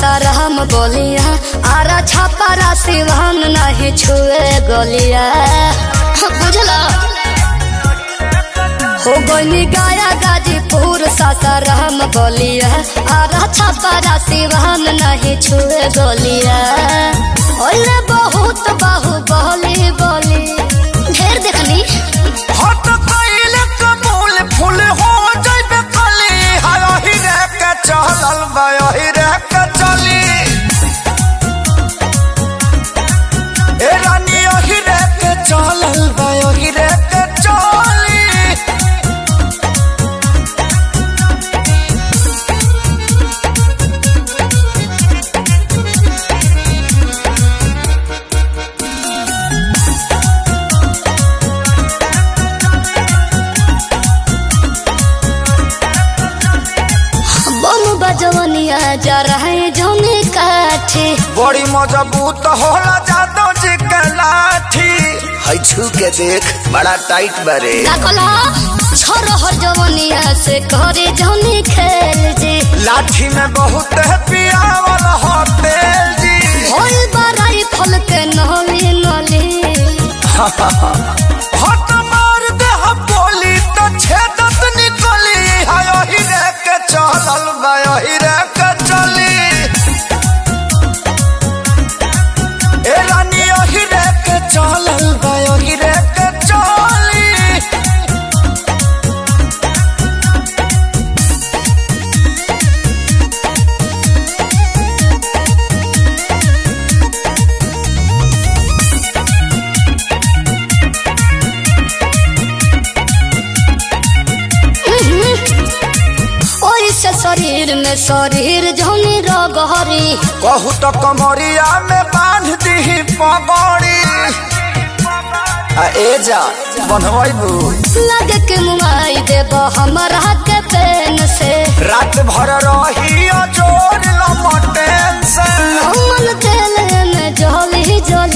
सासाराम बोलिया आरा छापारा सिवान नहीं छुए गोलिया बुझला हो गई गाया गाजीपुर सासाराम बोलिया आरा छापारा सिवान नहीं छुए गोलिया ओले बहुत बाहु बोली बोली ढेर देखनी हट कइले कबूल फूल हो जइबे कली हाय ही रे के चलल बा ही रे के चली ए रानी ही रे के चलल बा ही रे के चली बम बजवनिया जा रहे जौने काठे बड़ी मजबूत होला जादो जी के लाठी है छू के देख बड़ा टाइट बरे लागला छोर हर जवनिया से करे जौने खेल जे लाठी में बहुत है पियावल हो तेल जी होल बराई फल के नली नली हट मार दे हम बोली तो छेदत निकली हाय ही रे के चलल बा ही रे के चली ए रानी ही रे के चलल बा ही रे के चली ओई से शरीर में शरीर जौनी रगहरी कहू तो कमरिया में बांध दी पगड़ी आ ए जा बनवाइबू लगे के मुआई देब हमरा के पेन से रात भर रही जोर लमटेन से मन तेल में जली जली